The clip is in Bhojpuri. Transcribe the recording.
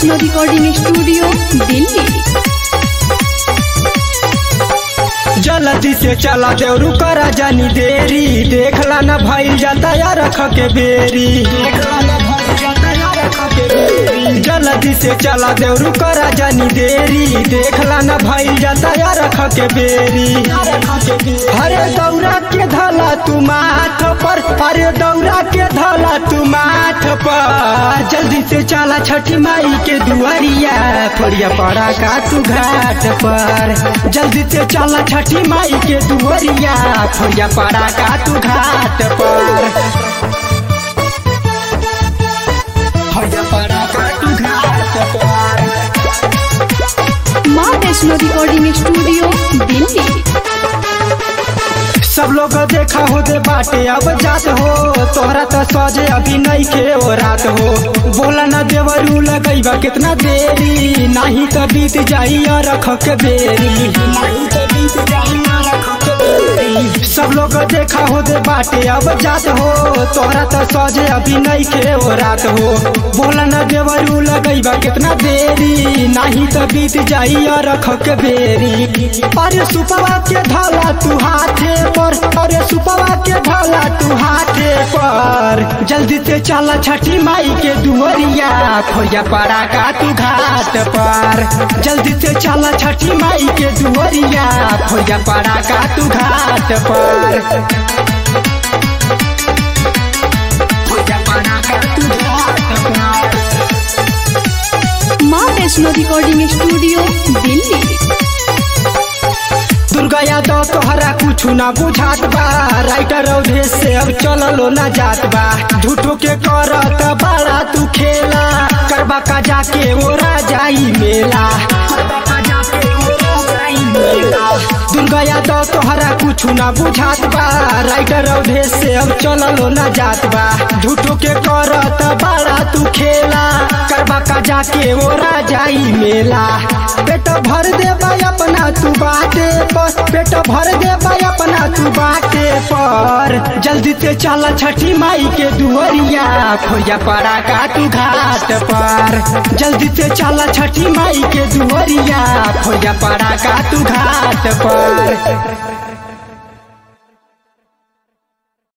वैष्णो रिकॉर्डिंग स्टूडियो दिल्ली जल्दी से चला देवरू करा जानी देरी देखला न भइल जाता या रख के बेरी जल्दी से चला देवरू करा जानी देरी देखला न भइल जाता या रख के बेरी अरे दौरा के धला तू माथ पर अरे दौरा के धला तू माथ पर जल्दी से चला छठी माई के दुआरिया फोड़िया पड़ा का तू घाट पर जल्दी से चला छठी माई के दुआरिया फोड़िया पड़ा का तू घाट पर फोड़िया पड़ा का तू घाट पर माँ वैष्णो रिकॉर्डिंग स्टूडियो दिल्ली सब लोग देखा हो दे बाटे अब जात हो तोहरा तो सजे अभी नहीं के ओ रात हो बोला न देवरू लगैबा कितना देरी नहीं तो बीत जाई और रख के बेरी नहीं तो बीत जाई और रख के बेरी। सब लोग देखा हो दे बाटे अब जात हो तोहरा तो सजे अभी नहीं के ओ रात हो बोला न देवरू लगैबा कितना देरी नहीं तो बीत जाई और रख के बेरी अरे सुपवा के धला तू हाथे पर अरे सुपवा के धला तू हाथे पर जल्दी से चला छठी माई के दुआरिया खोया पड़ा का तू घाट पर जल्दी से चला छठी माई के दुआरिया खोया पड़ा का तू घाट पर खोया पड़ा का तू घाट पर माँ वैष्णो रिकॉर्डिंग स्टूडियो दिल्ली दुर्गा यादव तोहरा कुछ ना बुझात बा राइटर अवधेश से अब चललो ना जात बा झूठो के करत बड़ा तू खेला करबा का जाके ओरा जाई मेला दुर्गा यादव तोहरा कुछ ना बुझात बा राइटर अवधेश से अब चललो ना जात बा झूठो के करत बड़ा तू खेला करबा का जाके ओरा जाई मेला पेट भर दे अपना तू बाटे पर पेट भर दे अपना तू बाटे पर जल्दी से चल छठी माई के दुआरिया खोया पड़ा का तू घाट पर जल्दी से चल छठी माई के दुआरिया खोया पड़ा का तू घाट पर